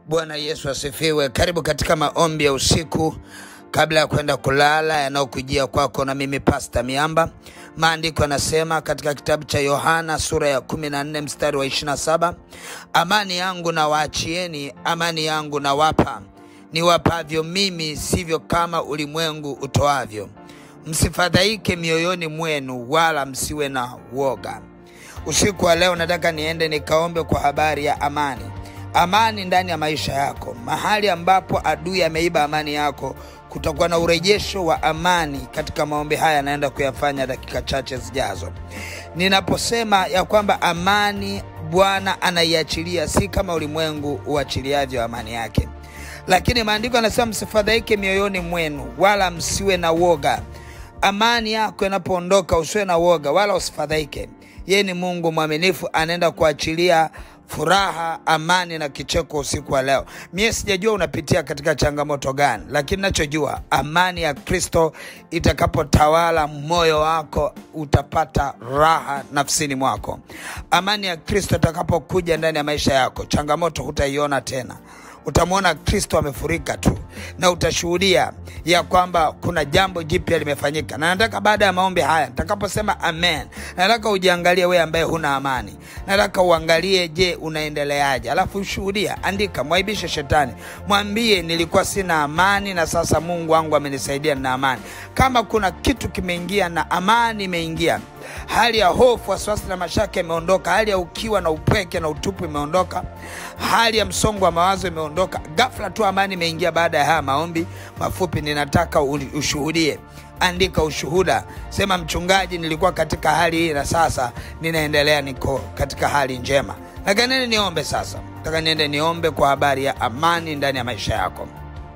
Bwana Yesu asifiwe. Karibu katika maombi ya usiku kabla ya kwenda kulala yanayokujia kwako na mimi Pasta Miamba. Maandiko yanasema katika kitabu cha Yohana sura ya 14 mstari wa 27, amani yangu na waachieni, amani yangu na wapa, niwapavyo mimi, sivyo kama ulimwengu utoavyo. Msifadhaike mioyoni mwenu, wala msiwe na woga. Usiku wa leo nataka niende nikaombe kwa habari ya amani amani ndani ya maisha yako. Mahali ambapo adui ameiba amani yako, kutakuwa na urejesho wa amani katika maombi haya naenda kuyafanya dakika chache zijazo. Ninaposema ya kwamba amani Bwana anaiachilia, si kama ulimwengu uachiliavyo amani yake, lakini maandiko yanasema msifadhaike mioyoni mwenu, wala msiwe na woga. Amani yako inapoondoka, usiwe na woga wala usifadhaike. Yeye ni Mungu mwaminifu, anaenda kuachilia furaha, amani na kicheko usiku wa leo. Mie sijajua unapitia katika changamoto gani, lakini nachojua amani ya Kristo itakapotawala moyo wako, utapata raha nafsini mwako. Amani ya Kristo itakapokuja ndani ya maisha yako, changamoto hutaiona tena utamwona Kristo amefurika tu na utashuhudia ya kwamba kuna jambo jipya limefanyika. Na nataka baada ya maombi haya nitakaposema amen, nataka ujiangalie wewe ambaye huna amani, nataka uangalie, je, unaendeleaje? Alafu ushuhudia, andika, mwaibishe shetani, mwambie nilikuwa sina amani na sasa Mungu wangu amenisaidia na amani. Kama kuna kitu kimeingia na amani imeingia hali ya hofu, wasiwasi na mashaka imeondoka, hali ya ukiwa na upweke na utupu imeondoka, hali ya msongo wa mawazo imeondoka. Ghafla tu amani imeingia baada ya haya maombi mafupi. Ninataka ushuhudie, andika ushuhuda, sema mchungaji, nilikuwa katika hali hii na sasa ninaendelea, niko katika hali njema. Nataka nini niombe sasa? Nataka niende niombe kwa habari ya amani ndani ya maisha yako.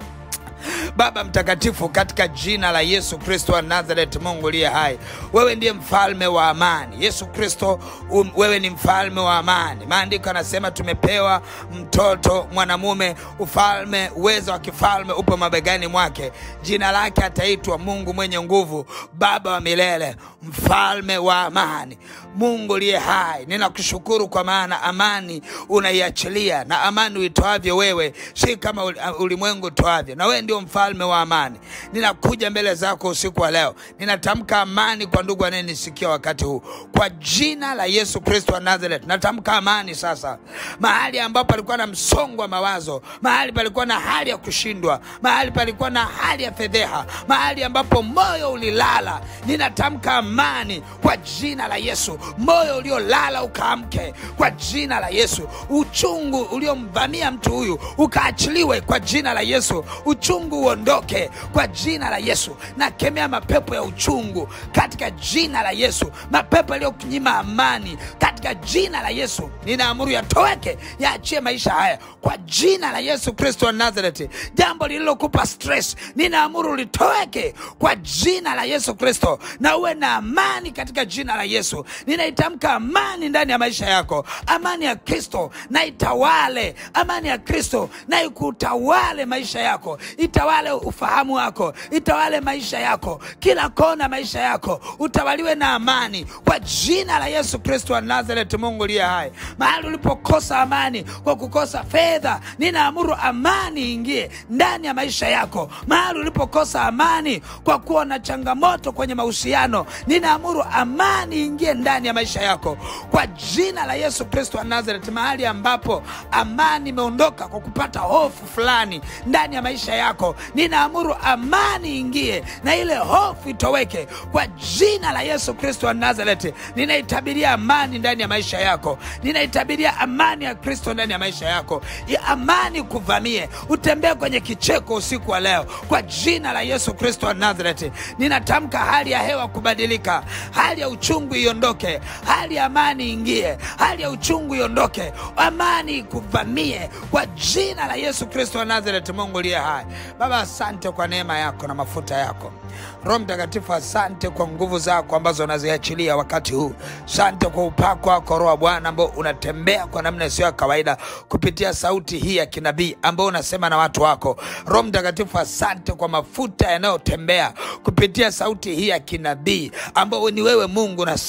Baba mtakatifu, katika jina la Yesu Kristo wa Nazareth, Mungu liye hai, wewe ndiye mfalme wa amani. Yesu Kristo, um, wewe ni mfalme wa amani. Maandiko yanasema tumepewa mtoto mwanamume, ufalme, uwezo wa kifalme upo mabegani mwake. Jina lake ataitwa Mungu mwenye nguvu, Baba wa milele, mfalme wa amani. Mungu liye hai, ninakushukuru kwa maana amani unaiachilia, na amani uitoavyo wewe si kama ulimwengu utoavyo, na wewe ndio mfalme wa amani. Ninakuja mbele zako usiku wa leo, ninatamka amani kwa ndugu anayenisikia wakati huu, kwa jina la Yesu Kristo wa Nazareth. Natamka amani sasa, mahali ambapo palikuwa na msongo wa mawazo, mahali palikuwa na hali ya kushindwa, mahali palikuwa na hali ya fedheha, mahali ambapo moyo ulilala, ninatamka amani kwa jina la Yesu. Moyo uliolala ukaamke kwa jina la Yesu. Uchungu uliomvamia mtu huyu ukaachiliwe kwa jina la Yesu. Uchungu uondoke kwa jina la Yesu. Nakemea mapepo ya uchungu katika jina la Yesu, mapepo yaliyokunyima amani katika jina la Yesu. Ninaamuru yatoweke, yaachie maisha haya kwa jina la Yesu Kristo wa Nazareti. Jambo lililokupa stress, ninaamuru litoweke kwa jina la Yesu Kristo, na uwe na amani katika jina la Yesu. Ninaitamka amani ndani ya maisha yako, amani ya Kristo na itawale, amani ya Kristo na ikutawale maisha yako, itawale ufahamu wako, itawale maisha yako, kila kona maisha yako utawaliwe na amani kwa jina la Yesu Kristo wa Nazareth. Mungu liye hai, mahali ulipokosa amani kwa kukosa fedha, ninaamuru amani ingie ndani ya maisha yako. Mahali ulipokosa amani kwa kuwa na changamoto kwenye mahusiano, ninaamuru amani ingie ndani ya maisha yako kwa jina la Yesu Kristo wa Nazareth. Mahali ambapo amani imeondoka kwa kupata hofu fulani ndani ya maisha yako, ninaamuru amani ingie na ile hofu itoweke kwa jina la Yesu Kristo wa Nazareth. Ninaitabiria amani ndani ya maisha yako, ninaitabiria amani ya Kristo ndani ya maisha yako, ya amani kuvamie, utembee kwenye kicheko usiku wa leo kwa jina la Yesu Kristo wa Nazareth. Ninatamka hali ya hewa kubadilika, hali ya uchungu iondoke, hali ya amani ingie, hali ya uchungu iondoke, amani ikuvamie kwa jina la Yesu Kristo wa Nazareth. Mungu liye hai, Baba, asante kwa neema yako na mafuta yako. Roho Mtakatifu, asante kwa nguvu zako ambazo unaziachilia wakati huu. Asante kwa upako wako Roho wa Bwana ambao unatembea kwa namna isiyo ya kawaida kupitia sauti hii ya kinabii ambao unasema na watu wako. Roho Mtakatifu, asante kwa mafuta yanayotembea kupitia sauti hii ya kinabii ambao ni wewe Mungu unasema na watu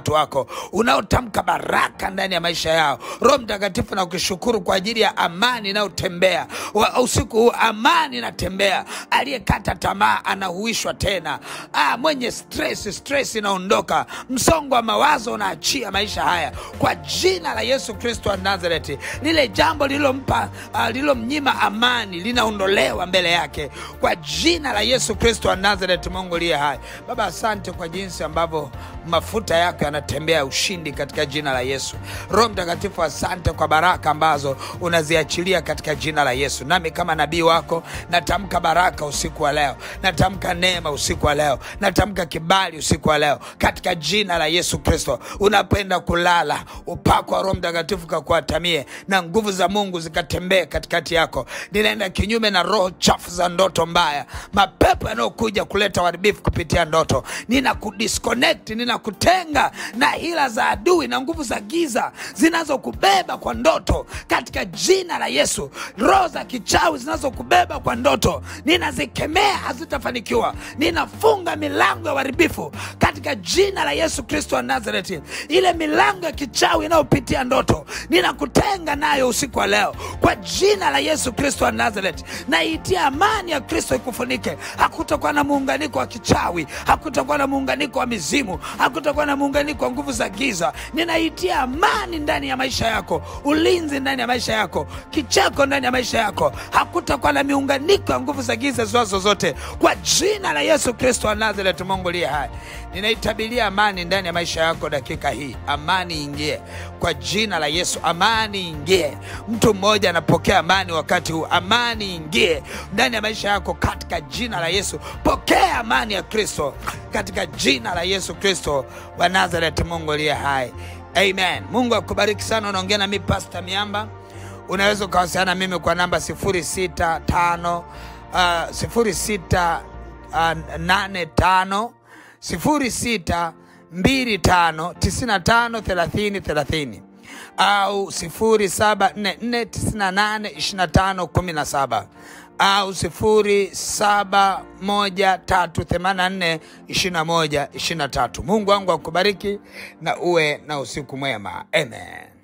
watu wako, unaotamka baraka ndani ya maisha yao. Roho Mtakatifu, na kushukuru kwa ajili ya amani inayotembea Wa- usiku huu, amani inatembea. Aliyekata tamaa anahuishwa tena. Ah, mwenye stress, stress inaondoka, msongo wa mawazo unaachia maisha haya kwa jina la Yesu Kristo wa Nazareti. Lile jambo lililompa uh, lililomnyima amani linaondolewa mbele yake kwa jina la Yesu Kristo wa Nazareti. Mungu liye hai, Baba, asante kwa jinsi ambavyo mafuta yako yanatembea ushindi katika jina la Yesu. Roho Mtakatifu, asante kwa baraka ambazo unaziachilia katika jina la Yesu. Nami kama nabii wako natamka baraka usiku wa leo, natamka neema usiku wa leo, natamka kibali usiku wa leo katika jina la Yesu Kristo. Unapoenda kulala, upako wa Roho Mtakatifu kakuatamie na nguvu za Mungu zikatembee katikati yako. Ninaenda kinyume na roho chafu za ndoto mbaya, mapepo yanayokuja kuleta uharibifu kupitia ndoto. Ninakudisconnect, ninakutenga na hila za adui na nguvu za giza zinazokubeba kwa ndoto katika jina la Yesu. Roho za kichawi zinazokubeba kwa ndoto ninazikemea, hazitafanikiwa. Ninafunga milango ya uharibifu katika jina la Yesu Kristo wa Nazareti. Ile milango ya kichawi inayopitia ndoto ninakutenga nayo usiku wa leo kwa jina la Yesu Kristo wa Nazareti. Naitia amani ya Kristo ikufunike. Hakutakuwa na muunganiko wa kichawi, hakutakuwa na muunganiko wa mizimu, hakutakuwa na muunganiko wa nguvu za giza. Ninaitia amani ndani ya maisha yako, ulinzi ndani ya maisha yako, kicheko ndani ya maisha yako. Hakutakuwa na miunganiko ya nguvu za giza ziwazo zote, kwa jina la Yesu Kristo wa Nazareti. Mungu liye hai, ninaitabiria amani ndani ya maisha yako dakika hii. Amani ingie kwa jina la Yesu, amani ingie. Mtu mmoja anapokea amani wakati huu, amani ingie ndani ya maisha yako katika jina la Yesu. Pokea amani ya Kristo katika jina la Yesu Kristo wa Nazareti. Mungu aliye hai, amen. Mungu akubariki sana. Unaongea na mimi Pastor Miamba. Unaweza ukawasiliana na mimi kwa namba 065 uh, 06 uh, 85 06 25 95 30 30 au 0744982517 au 0713842123. Mungu wangu akubariki na uwe na usiku mwema. Amen.